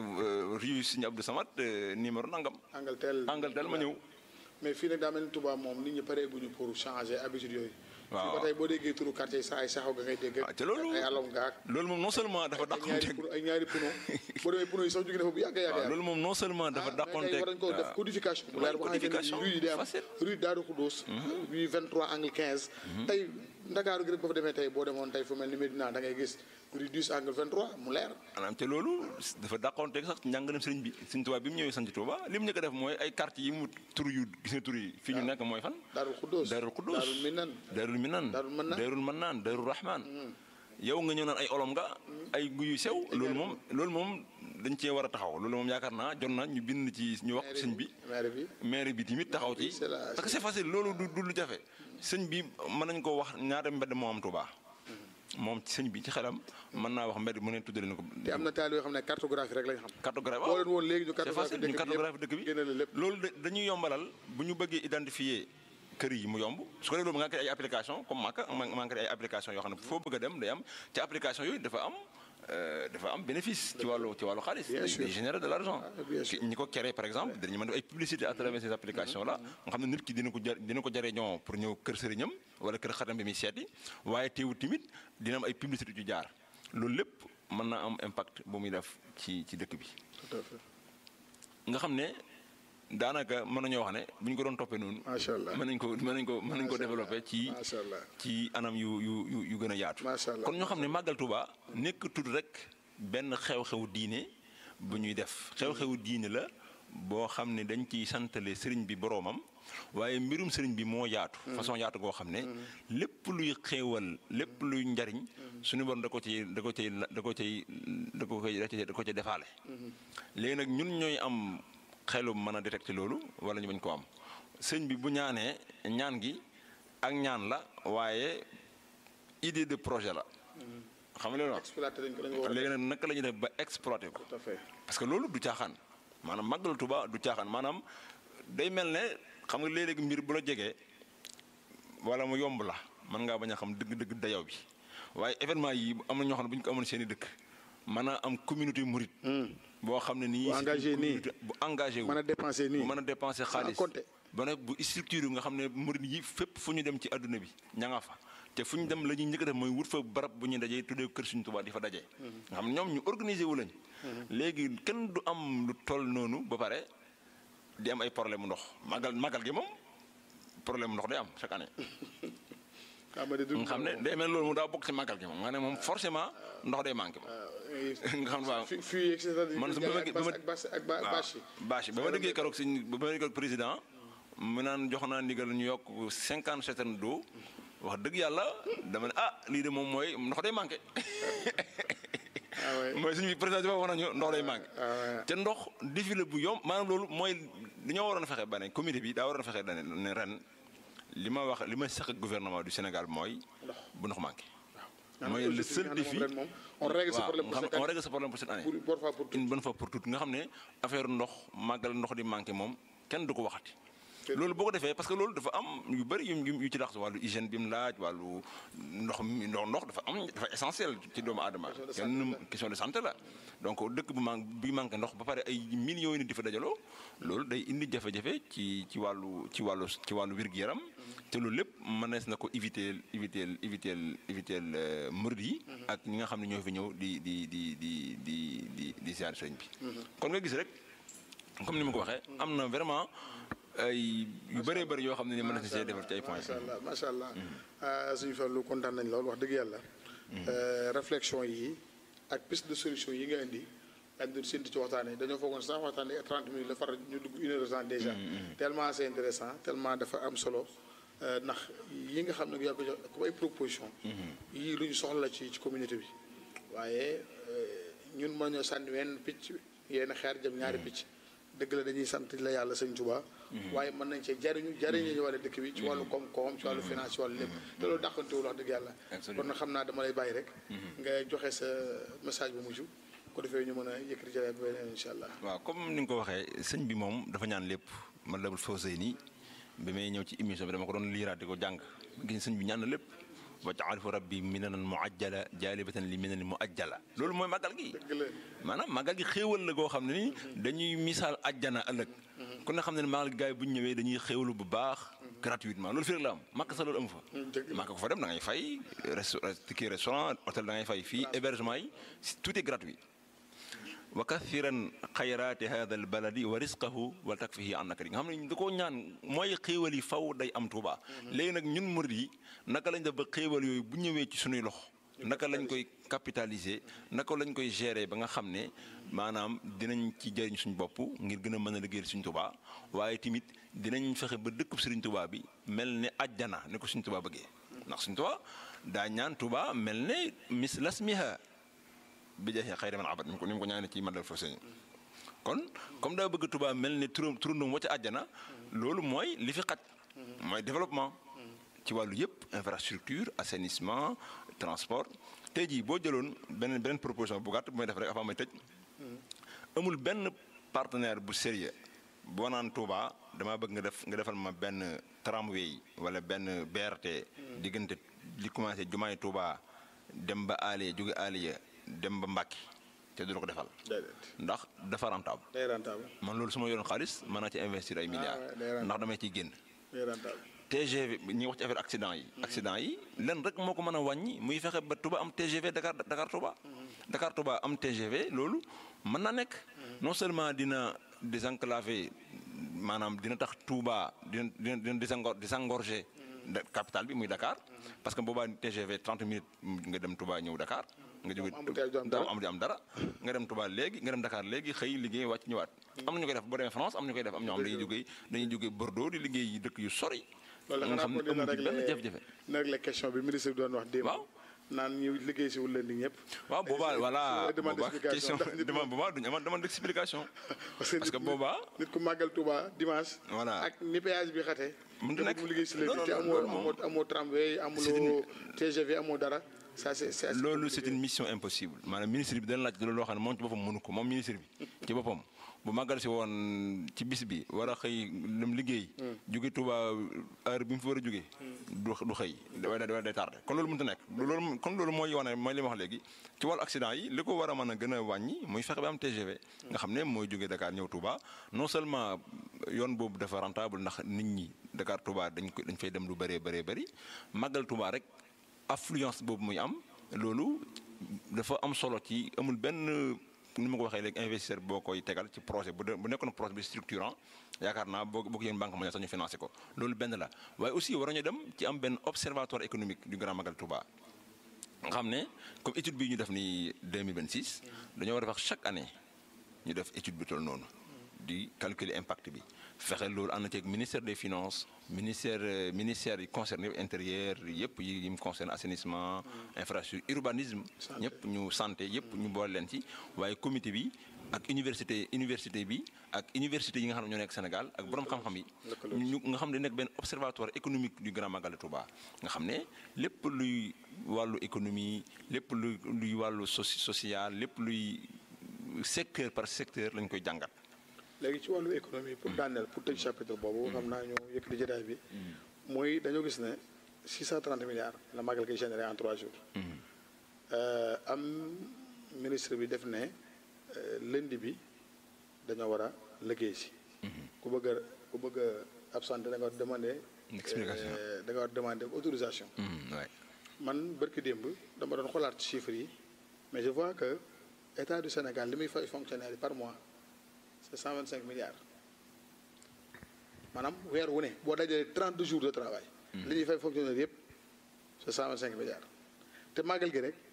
rue Sëñ Abdou Samad numéro nangam. Angaltel Angaltel ma ñëw. mais fii nag daa mel ni Touba moom nit ñi paree guñu pour changer habitude yooyu. waaw fii ba tey boo déggee turu quartier saa ay saxaw ga ngay dégg. waaw te loolu ay alom gaak loolu moom non seulement dafa ay ñaari dàqonteeg puno ay ñaari puno boo demee puno yi sax jóge na fa bu yàgg yàgg waaw loolu moom non seulement dafa ah mais tey dàqonteeg war nañu ko def codification. bu leer boo xamante codification ne rue yi day am facile. rue Darou Khoudoss. rue 23 angle 15. tey Ndakaaru gi rek boo fa demee tey boo demoon tey fu mel ni Medina da ngay gis rue 10 angle 23 mu leer. maanaam te loolu dafa dàqonteeg sax njàngalem sëriñ bi sëriñ Tuubaa bi mu ñëwee sanc Tuubaa li mu njëkk a def mooy ay quartier yi mu tur yu gis nga tur yi fii ñu nekk mooy fan Darou Khoudoss Darul Quddus Darul Minan Darul Minan Darul Mannan. Darul Mannan Darul Rahman yow nga ñëw naan ay olom nga ay guyu sew loolu moom loolu moom dañ cee war a taxaw loolu moom yaakaar naa jot na ñu bind ci ñu wax sëñ bi maire bi maire bi tamit taxaw ci c'est la- parce que c'est facile loolu du du lu jafe sëñ bi mën nañ ko wax ñaata mbedd moo am Tuubaa moom ci sëñ bi ci xelam mën naa wax mbedd mu ne tuddale na ko te am na taal yoo xam ne cartographie rek lañ xam. cartographie boo leen woon léegi ñu c'est cartographie facile ñu dëkk bi cartographie dëkk bi génne la lépp. loolu da- dañuy yombalal bu ñu bëggee identifier kër yi mu yomb su ko defee loolu nga créé ay application comme Maka ma ma créé ay application yoo xam ne foo bëgg a dem day am ci application yooyu dafa am euh, dafa am bénéfice ci wàllu ci wàllu xaalis Bien day sûr. day générer de l'argent Ah, bien sûr. ñi ko créé par exemple dañu mën def ay publicité à travers ces applications là nga xam ne nit ki dina ko jar dina ko jariñoo pour ñëw kër sëriñam wala kër xatam bi muy seeti waaye teewul tamit dina am ay publicité yu jaar loolu lépp mën na am impact bu muy def ci ci dëkk bi tout à fait nga xam ne daanaka mën nañoo wax ne bu ñu ko doon toppee noonu. macha allah mën nañ ko mën nañ ko mën nañ ko Macha développé Allah. ci macha allah ci anam yu yu yu yu gën a yaatu. Macha Allah. kon ñoo xam ne màggal Tuuba nekk tudd rek benn xew-xewu diine bu ñuy def xew-xewu diine la boo xam ne dañ ciy santale sëriñ bi boroomam waaye mbirum sëriñ bi moo yaatu. façon yaatu goo xam ne lépp luy xéewal lépp luy njariñ suñu borom da ko ci da ko ciy da ko ciy da ko koy da ko ciy defaale. léegi nag ñun ñooy am xelum mën a détecter loolu wala ñu bañ ko am sëñ bi bu ñaanee ñaan gi ak ñaan la waaye idée de projet la. xam nga loolu wax exploité dañ ko dañ ko war a léegi nag naka la ñuy def ba exploiter ko. tout à fait parce que loolu du caaxaan maanaam màggalu Tuuba du caaxaan maanaam day mel ne xam nga léeg-léeg mbir bu la jegee wala mu yomb la mën ngaa bañ a xam dëgg-dëgg dayaw bi waaye événement yi am na ñoo xam ne bu ñu ko amoon seen i dëkk mën a am communauté murit boo xam ne nii Bu engagé nii. bu engagé wu mën a dépenser nii bu mën a dépenser xaalis compter. ba nag bu structure nga xam ne murit yi fépp fu ñu dem ci àdduna bi ña nga fa te fu ñu dem la ñuy njëkk a def mooy wut fa barab bu ñuy dajee tuddee kër Sëriñ Tuubaa di fa dajee nga xam ne ñoom ñu organiser wu lañ léegi kenn du am lu toll noonu ba pare di am ay problème mu ndox magal magal gi moom problème mu ndox day am chaque année xam nga de du nga xam ne day mel loolu mu daa bokk ci magal gi moom nga ne moom forcément ndox day manqué moom nga xam ne waaw fi fii et cetera man su ma ak ba ma ak bâche ak ba- bâche yi bâche yi ba ma déggee keroog si ba ma déggee keroog président mu naan jox naa ndigal ñu yokk cinquante citernes d'eau wax dëgg yàlla dama ne ah lii de moom mooy ndox day manqué ah ouais. mooy suñu président bi wax nañu ndox day manqué ah ouais. te ndox défilé bu yomb maanaam loolu mooy dañoo waroon a fexe ba ne comité bi daa waroon a fexe dane ne ren li ma wax li ma sax ak gouvernement du Sénégal mooy bu ndox manqué mooy le seul défi ren moom on règle ce waaw problème pour nga xam cette on année règle ce problème pour cette année pour une fois pour toutes une bonne fois pour toutes nga xam ne affaire ndox màggal ndox di manqué moom kenn du ko waxati loolu boo ko defee parce que loolu dafa am yu bëri yu yu ci lax wàllu hygiène bi mu laaj wàllu ndox mi ndox ndox dafa am dafa essentiel ci doomu aadama kenn question de santé la donc dëkk bu man bi manqué ndox ba pare ay millions yi nit di fa dajaloo loolu day indi jafe-jafe ci ci wàllu ci wàllu ci wàllu wér-gu-yaram te loolu lépp mënees na ko éviter éviter éviter éviter murid yi ak ñi nga xam ne ñoo fi ñëw di di di di di di di ziar sëñ bi kon nga gis rek comme ni ma ko waxee am na vraiment ay yu bëree bëri yoo xam ne ni mën na see defar ci ay points macha allah macha allah suñu fallu kontaan nañ lool wax dëgg yàlla réflexion yi ak piste de solution yi nga indi dañ doon séntu ci waxtaan yi dañoo foogoon sax waxtaan yi 30 minutes la faral ñu dugg une heure de temps déjà tellement c'est intéressant tellement dafa am solo ndax yi nga xam ne yaa ko jox comme ay proposition yii lu ñu soxla la ci ci communauté bi waaye ñun mën ñoo sànni wenn picc yenn xeer jëm ñaari picc dëgg la dañuy sant la yàlla sëñ Tuubaa waaye mën nañ cee jariñu jariñu ñu wàllu dëkk bi ci wàllu koom-koom ci wàllu finance ci wàllu lépp te loolu dàqantewul wax dëgg yàlla kon nag xam naa dama lay bàyyi rek nga joxe sa message bu mujj ko defee ñu mën a yëkkati jëlee ba beneen incha allah waaw comme ni nga ko waxee sëñ bi moom dafa ñaan lépp man labul fawsey nii bi may ñëw ci émission bi dama ko doon liiraat di ko jàng gis sëñ bi ñaan na lépp waj'alhu rabbi minanan muajjala jaalibatan li minanin muajjala loolu mooy màggal gi maanaam màggal gi xéewal la goo xam ne ni dañuy misaal ajjana ëllëg ku ne xam ne ne màggal gi gars yi bu ñu ñëwee dañuy xéewalu bu baax gratuitement loolu fi rek la am màkk sa loolu amu fa màkk ko fa dem da ngay fay ticket restaurant hôtel da ngay fay fii hébergement yi tout est gratuit wa kathiran xayraati hada al baladi wa risqahu wa takfihi an nakari nga xam ne da koo ñaan mooy xéewal yi faw day am Tuuba léegi nag ñun murid yi naka lañ def ba xéewal yooyu bu ñëwee ci suñuy loxo naka lañ koy capitaliser naka lañ koy gérer ba nga xam ne maanaam dinañ ci jëriñ suñu bopp ngir gën a mën a liggéeyal suñu Tuuba waaye tamit dinañ fexe ba dëkkub Sëriñ Tuuba bi mel ne ajjana ni ko suñu Tuuba bëggee ndax suñu Tuuba daa ñaan Tuuba mel ne mis lasmiha bi jeexee xëy na abad ni ko ni mu ko ñaanee ci madal fa sëñ kon comme daa bëgg Tuubaa mel ne turam turandum wa ca àjjana loolu mooy li fi xaj mooy développement ci wàllu yëpp infrastructure assainissement transport tey jii boo jëloon beneen beneen proposition bu gàtt bu may def rek avant may tëj amul benn partenaire bu sérieux boo naan Touba damaa bëgg nga def nga defal ma benn tramway wala benn BRT diggante li commencé jumaay Touba dem ba Aliya jóge Aliya dem ba Mbàkke te du la ko defal. ndax dafa rentable. day rentable. man loolu su ma yoroon xaalis mën naa ci investir ay milliards. ndax damay ciy génn. day rentable. TGV ñi wax ci affaire accident yi. accident yi lenn rek moo ko mën a wàññi muy fexe ba Touba am TGV Dakar Dakar Touba. Dakar Touba am TGV loolu mën na nekk. non seulement dina désenclaver maanaam dina tax Touba dina dina dina désengor désengorger. capitale bi muy Dakar. parce que boobaa TGV 30 minutes nga dem Touba ñëw Dakar. nga jóge daaw am di am dara nga dem Touba léegi nga dem Dakar léegi xëy liggéey wàcc ñëwaat am na ñu koy def boo demee France am na ñu koy def am ñoo xam dañuy jógee dañuy jógee Bordeaux di liggéey dëkk yu sori loolu nga xam ne amul benn jafe-jafe na régler question bi ministre bi doon wax démb waaw naan ñu liggéey si wul leen di ñëpp waaw boobaa voilà demande boobaa explication question demande boobaa duñu amoon demande d'explication parce que boobaa nit ku màggal Touba dimanche Voilà. ak ni péage bi xate Mënut a nekk. mu liggéey si leen Non, te non, amoo loolu moom- amoo amoo tramway amuloo TGV amoo dara ça c'est c'est assez loolu c'est compliqué. une mission impossible maanaam ministre bi dana laaj loolu loo xam ne moom ci boppam mënu ko moom ministre bi ci boppam bu màggal si woon ci bis bi war a xëy lim liggéey jóge Touba heure bi mu fi war a jóge du du xëy da da day tardé kon loolu mënut a nekk loolu kon loolu mooy wane mooy li ma wax léegi ci wàllu accident yi li ko war a mën a gën a wàññi muy fexe ba am TGV nga xam ne mooy jóge Dakar ñëw Touba non seulement yoon boobu dafa rentable ndax nit ñi Dakar Touba dañ ko dañ fay dem lu bëree bëree bëri màggal Touba rek affluence boobu muy am loolu dafa am solo ci amul benn ni ma ko waxee léegi investisseur boo koy tegal ci projet bu dee bu nekkoon projet bi structurant yaakaar naa boo boo ko yéen banque mondiale sax ñu financé ko loolu benn la waaye aussi war nañu dem ci am benn observatoire économique du Grand Magal Touba. nga xam ne comme étude bii ñu def nii 2026 dañoo war a def chaque année ñu def étude bi toll noonu di calculer impact bi fexe loolu ànd ceeg ministère des finances ministère euh, ministère yi concerné intérieur yëpp yi yi mu concerne assainissement infrastructure urbanisme ñëpp ñu santé yëpp ñu boole leen ci waaye comité bi ak université université bi ak université yi nga xam ne ñoo nekk Sénégal ak borom xam-xam yi ñu nga xam ne nekk benn observatoire économique du Grand Magal de Touba nga xam ne lépp luy wàllu économie lépp luy luy wàllu soci social lépp luy secteur par secteur lañ koy jàngat léegi ci wàllu économie pour daaneel pour tëj chapitre boobu xam naa ñu yëkkati jotaay bi mooy dañoo gis ne 630 milliards la magal koy généré en trois jours am ministre bi def ne lundi bi dañoo war a liggéey si ku bëgg a ku bëgg a absenté da nga war demandé explication da nga war demandé autorisation waay man bërki démb dama doon xoolaat chiffres yi mais je vois que état du Sénégal li muy fay fonctionnaire yi par mois c'est 125 milliards maanaam weer wu ne boo dajalee 30 jours de travail. li ñuy fay fonctionnaire yëpp c'est 125 milliards te màggal gi rek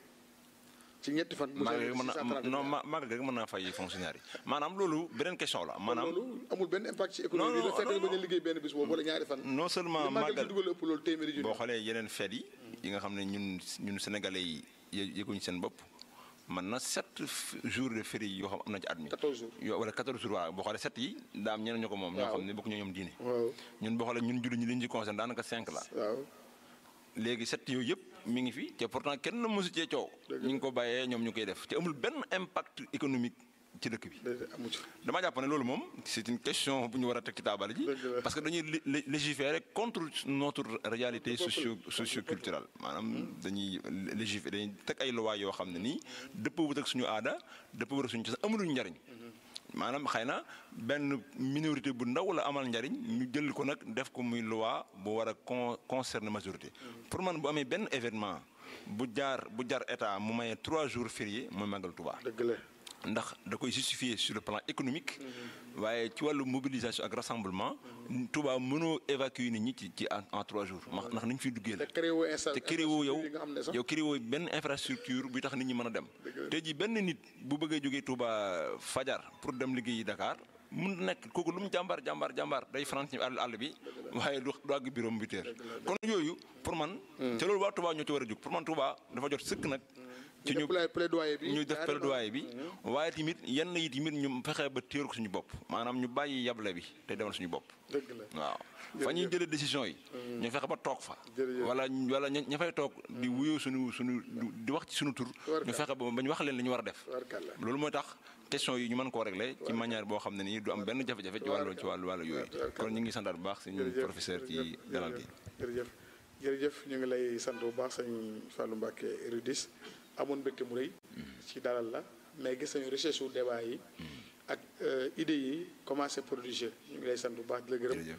ci ñetti fan. bu magal gi mën na 630 non milliards. magal gi mën naa fay fonctionnaire yi maanaam loolu beneen question la maanaam loolu amul benn impact ci économie Non, bi. non, le fait que non, nga bañ a liggéey benn bis boobu wala ñaari fan. non seulement li màggal magal gi dugal ëpp loolu téeméeri junni. boo xoolee yeneen fête yi yi nga xam ne ñun ñun sénégalais yi yë- yëguñu seen bopp man na sept jours de férié yoo xam am na ci at mi 14 jours. yoo wala 14 jours waaw boo xoolee sept yi daa am ñeneen ñu ko moom ñoo Waaw. xam ne bokk ñoo ñoom diine waaw ñun boo xoolee ñun julli ñi li ñu ci concerne daanaka cinq la waaw. léegi set yooyu yëpp mi ngi fi te pourtant kenn mësu cee coow Dëgg la. ñu ngi ko bàyyee ñoom ñu koy def te amul benn impact économique ci dëkk bi déedéet amu ci. dama jàpp ne loolu moom c'est une question bu ñu war a teg ci taabal ji Dëgg la. parce que dañuy lé- lé- légiférer contre notre réalité peuple. socio socioculturelle maanaam dañuy légiférer dañuy teg ay lois yoo xam ne nii dëppawut ak suñu aada dëppawut ak suñu cosaan amuluñ njariñ maanaam xëy na benn minorité bu ndaw la amal njariñ ñu jël ko nag def ko muy loi bu war a con concerner majorité pour man bu amee benn événement bu jaar bu jar état mu maye trois jours fériés mooy màggal Tuubaa dëgg la. ndax da koy justifier sur le plan économique waaye ci wàllu mobilisation ak rassemblement Touba mënoo évacuer nit ñi ci ci en en trois jours ma ndax nañ fiy duggee te la créé woo insta te créé woo yow yi nga xam ne sax yow créé woo benn infrastructure bi tax nit ñi mën a dem Dëgg la. tey jii benn nit bu bëggee jógee Touba fajar pour dem liggéeyi Dakar mun na nekk kooku lu mu jàmbaar jàmbaar jàmbaar day faral ci àll àll bi waaye du du àgg bureau bi teer kon yooyu pour man te loolu waa Touba ñoo ci war a jóg pour man Touba dafa jot sëkk nag ci ñu ñu plaidoyer bi ñu def carrément. plaidoyer bi waaye tamit yenn yi tamit ñu fexe ba téer ko suñu bopp maanaam ñu bàyyi yable bi te demal suñu bopp dëgg la. waaw fa ñuy jëlee décision yi ñu fexe ba toog fa Jërëjëf. wala wala ña ña fay toog di wuyoo suñu suñu di wax ci suñu tur Tubarkalla. ñu fexe ba ba ñu wax leen li ñu war a def Tubarkalla. loolu mooy tax question yi ñu mën koo régler ci manière boo xam ne nii du am benn jafe-jafe ci wàllu ci wàllu wàllu yooyu Tubarkalla. kon ñu ngi santaat bu baax suñu jërëjëf professeur ci jërëjëf, dalal gi jërëjëf jërëjëf ñu ngi lay sant bu baax sëñ Fallou Mbacke Rudis amoon mbégte mu rëy ci dalal la mais gis nañu recherche wu débat yi ak euh, idées yi commencé produire ñu ngi lay sant bu baax di la gërëm jërëjëf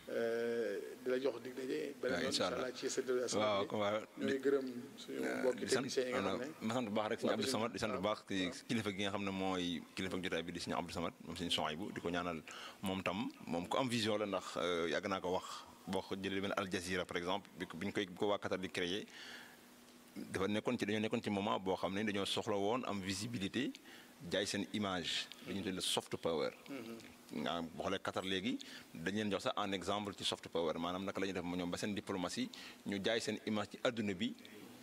euh, di la jox dig daje beneen yoon incha incha allah. allah ci sa débat waaw ko waaw ñooy gërëm suñu mbokki di sant techniciens yi nga xam ne ma sant bu baax rek suñu Waaw, Abdou bisimilah. Samad di sant bu baax ci kilifa gi nga xam ne mooy kilifa jotaay bi di suñu Abdou Samad moom suñu Sohaybu di ko ñaanal moom tam moom ku am vision la ndax euh, yàgg naa ko wax boo ko jëlee benn Al Jazeera par exemple bi ko bi ñu koy bi ko waa Qatar di créer dafa nekkoon ci dañoo nekkoon ci moment boo xam ne dañoo soxla woon am visibilité jaay seen image dañu tuddee soft power. nga boo xoolee Qatar léegi dañ leen jox sax en exemple ci soft power maanaam naka la ñuy def ma ñoom ba seen diplomatie ñu jaay seen image ci adduna bi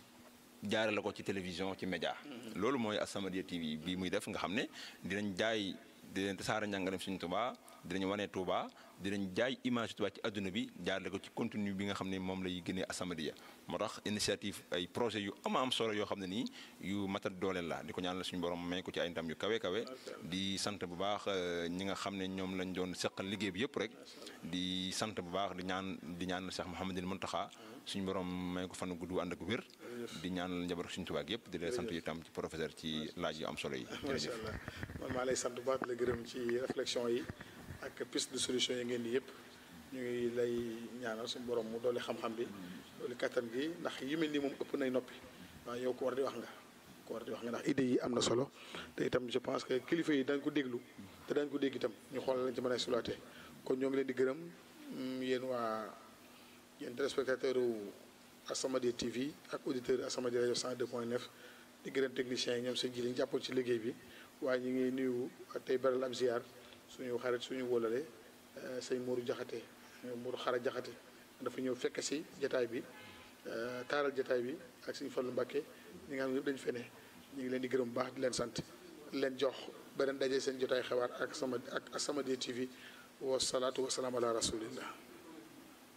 jaare la ko ci télévision ci média loolu mooy As-Samadiyya TV bii muy def nga xam ne dinañ jaay dinañ tasaare njàngaleem suñu Tuubaa dinañ wane Tuubaa dinañ jaay image Tuubaa ci adduna bi jaarale ko ci contenu bi nga xam ne moom lay génnee As-Samadiyya moo tax initiative ay projet yu ama am solo yoo xam ne nii yu matat dooleel la di ko ñaanal suñu borom may ko ci ay ndam yu kawe kawe di sant bu baax euh, ñi nga xam ne ñoom lañ doon seqal liggéey bi yëpp rek di sant bu baax di ñaan di ñaanal Cheikh Mouhamadul Mountakha suñu borom may ko fan gudd ànd ak wér di ñaanal njaboot suñu tubaab yëpp di leen sant itam ci professeur ci laaj yu am solo yi macha jërëjëf allah man maa lay sant bu baax di la gërëm ci réflexion yi ak piste de solution yi ngeen di yëpp ñu ngi lay ñaanal suñu borom mu doole xam-xam bi doole kattan gi ndax yu mel nii moom ëpp nay noppi waaw yow ko war di wax nga ko war di wax nga ndax idées yi am na solo te itam je pense que kilifa yi dañ ko déglu te dañ ko dégg itam ñu xoolal lañ ci mën a sulaatee kon ñoo ngi leen di gërëm mm, yéen waa yéen téléspectateur u As-Samadiyya TV ak auditeur As-Samadiyya rajo 102.9 di gërëm techniciens yi ñoom seen ji li ñu jàppoon ci liggéey bi waaye ñu ngi nuyu tey beral ab ziar suñu xarit suñu wóolale euh, sëñ Mourou Jaxate Mourou Xara Jaxate dafa ñëw fekk si jataay bi euh, taaral jataay bi ak suñu Fallu Mbàkke ñi nga xam ne yëpp dañu fene ñu ngi leen di gërëm bu baax di leen sant di leen jox beneen daje seen jotaay xewaar ak sama ak As-Samadiyya TV wa salaatu wa salaam ala rasulillah